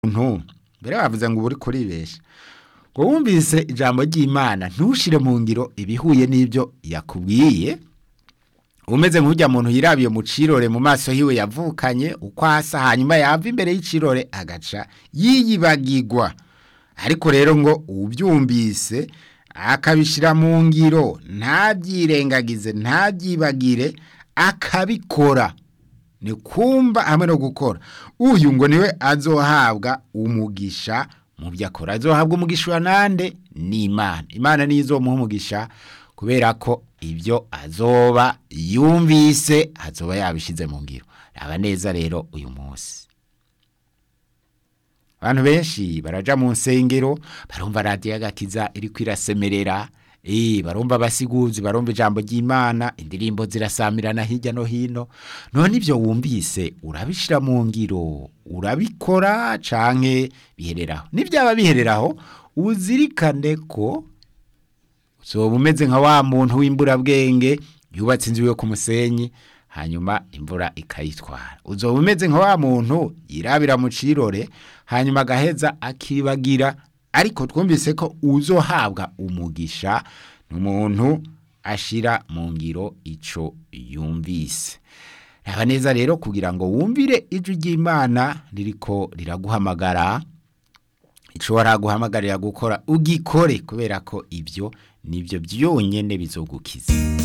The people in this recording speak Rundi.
umuntu mbere bavuze ngo uba uri kuribesha ngo wumvise ijambo ry'imana ntushire mu ngiro ibihuye n'ibyo yakubwiye umeze nk'ujya muntu yirabiye mu cirore mu maso hiwe yavukanye uko asa hanyuma yava imbere y'icirore agaca yiyibagirwa ariko rero ngo ubyumvise akabishyira mu ngiro ntabyirengagize ntabyibagire akabikora ni kumva hamwe no gukora uyu ngo niwe azohabwa umugisha mu byo akora azohabwa umugisha nande ni imana imana niyo izomuha umugisha kubera ko ibyo azoba yumvise azoba yabishyize mu ngiro raba neza rero uyu munsi abantu benshi baraja mu nsengero barumva radiyo y'agakiza iri kwirasemerera Eh, barumva abasiguzi barumva ijambo ry'Imana indirimbo zirasamirana hirya no hino none ibyo wumvise urabishira mu ngiro urabikora canke bihereraho nibyaba bihereraho uzirikane ko uzoba umeze nka wa muntu w'imburabwenge yubatse inzu yo ku musenyi hanyuma imvura ikayitwara uzoba umeze nka wa muntu yirabira mu cirore hanyuma agaheza akibagira ariko twumvise ko uzohabwa umugisha ni umuntu ashira mu ngiro ico yumvise raba neza rero kugira ngo wumvire ijwi ry'imana ririko riraguhamagara ico waraguhamagarira gukora ugikore kubera ko ibyo nibyo byonyene bizogukiza